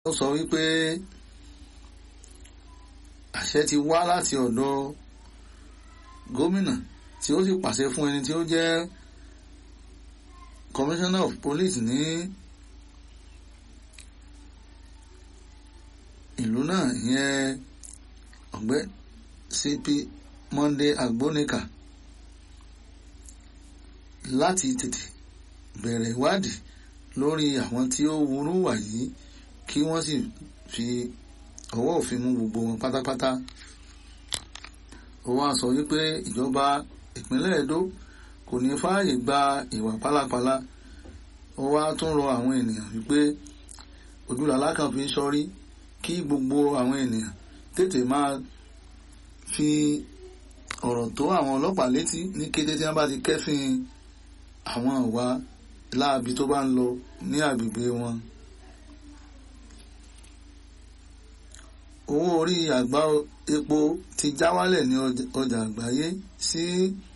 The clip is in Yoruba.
ó sọ wípé àṣẹ ti wá láti ọ̀dọ̀ gómìnà tí ó sì pàṣẹ fún ẹni tí ó jẹ́ commissioner of police ní ìlú náà ìyẹn ọ̀gbẹ́ CP Monday Agbonika láti tètè bẹ̀rẹ̀ ìwádìí lórí àwọn tí ó wúrú wà yìí kí wọ́n sì fi ọwọ́ òfin mú gbogbo wọn pátápátá ó wá sọ wípé ìjọba ìpínlẹ̀ Edo kò ní fààyè gba ìwà pálapàla ó wá tún rọ àwọn ènìyàn wípé ojúlàlá kan fi sọrí kí gbogbo àwọn ènìyàn tètè máa fi ọ̀rọ̀ tó àwọn ọlọ́pàá létí ní kété tí wọ́n bá ti kẹ́fìn àwọn ìwà láabi tó bá ń lọ ní agbègbè wọn. owó orí àgbá epo ti já wálẹ̀ ní ọjà àgbáyé sí